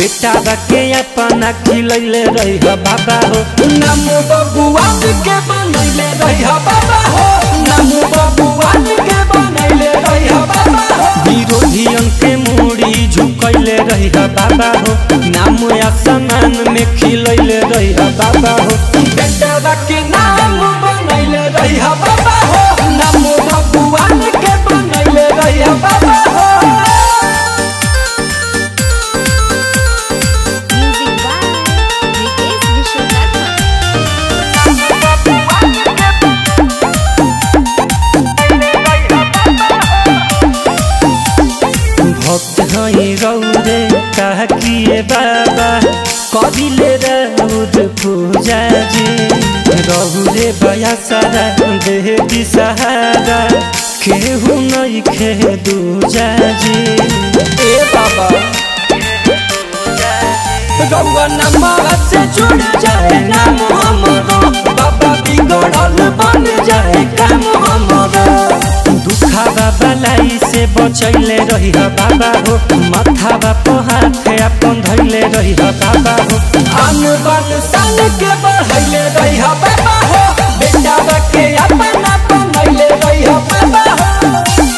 बेटा के अपना खिलैले रही बाबा हो नम बबुआन के बनैले रहिया बाबा हो नम बबुआन के बनैले रहिया बाबा हो विरोधियन के मूड़ी झुकैले रही बाबा हो नाम आसमान में खिलैले रही बाबा हो बेटा के नाम बनैले रहिया बाबा हो नम बबुआन के बनैले रहिया बाबा हो Music by Vikesh Vishwakarma. भक्त हई रौरे कह किए बाबा कबिले रौर पूजा जी रौरे बया सारा देह दिसहारा केहू नहीं खे दूजा जी ए बाबा गौवा नमः से जुड़ जाए नाम हमरो बाबा बिगड़ल बन जाए काम हमरो दुखावा बलाई से बचैले रही बाबा हो माथावा पर हाथ अपन धैले रही बाबा हो आन बान सान के बढ़ैले रहिया बाबा हो बेटा के अपना बनैले रहिया बाबा हो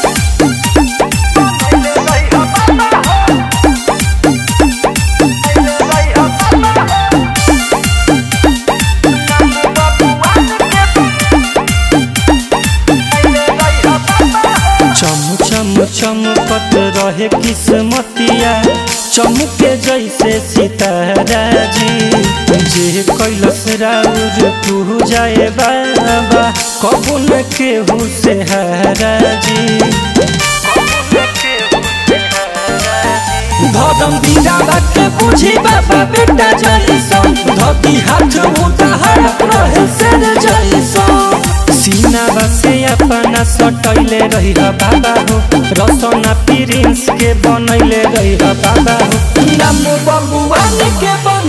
चम चम चमकत रहे किस्मतिया चमके जैसे सितारा जी जे कैलस राउर पूजाए बाबा कबू न केहू से हारा जी धर्म दीदा के बुझी बाबा बेटा जैसन धोती हाथ उतार रहे शेर जैसन सीनावा से अपना सटैले रही बाबा हो रसना प्रिंस के बनैले रही बाबा हो नम बबुआन के बन